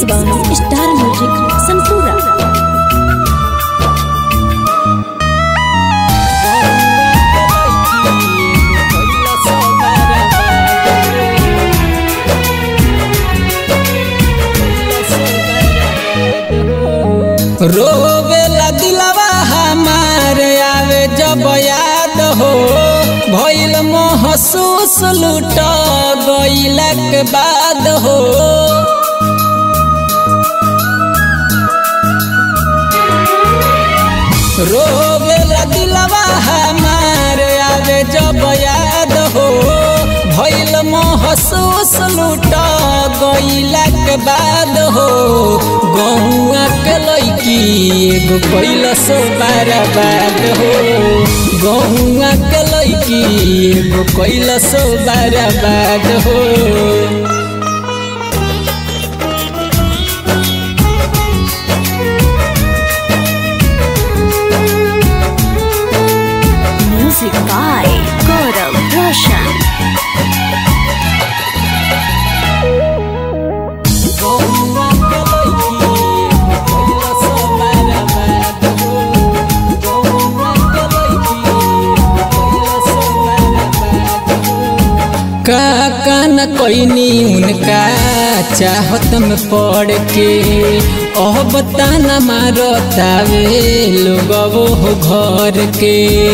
by Star Music Sanpura. रोवेला दिलवा हमार आवे जब याद हो भइल महसूस लूट गइलक बाद हो रोवेला दिलवा हमार आवे जब याद हो भइल महसूस लूट गइलक बाद हो गहुआ के लैकी एगो कैलस बर्बाद हो गहुआ के लैकी एगो कैलस बर्बाद हो Music by Gaurav Roshan. का न कोइनी उनका चाहत में पड़ के ओह बताना मारो तावे लोग वो घर के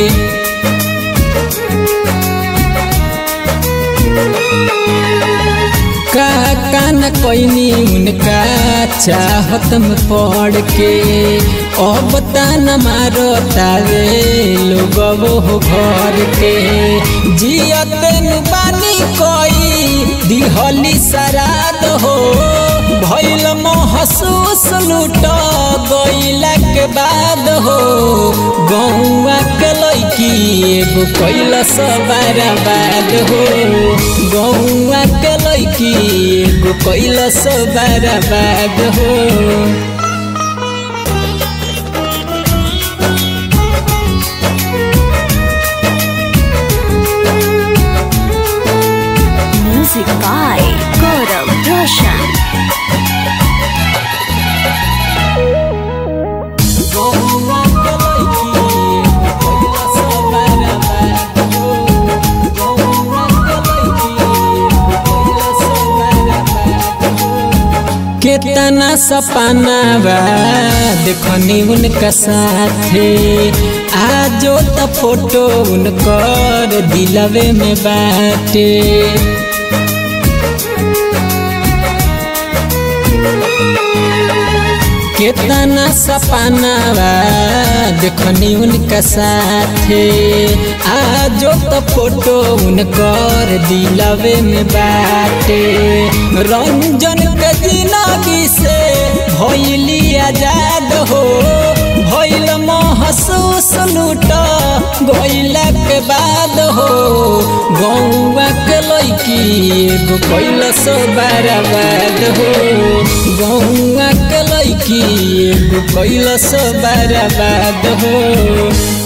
का न कोइनी उनका चाहत में पड़ के ओ बताना मारो तावे लोग वो घर के जियत बानी कोई दिहली सराद हो भइल महसूस लूट गइलक बाद हो गौआ के लैकी एगो कैलस बर्बाद हो गौआ के लैकी एगो कैलस बर्बाद हो Music by Gaurav Roshan. केतना सपना बा देखनी उनका साथे आजो त फोटो उनकर दिलवे में बाटे केतना सपना बा देखनी उनका साथे आजो त फोटो उनकर दिलवे में बाटे रंजन के जिंदगी से भइली आजाद हो भइल महसूस लूट गइलक बाद हो गौआ के लैकी एगो कैलस बर्बाद हो गौआ के लैकी एगो कैलस बर्बाद हो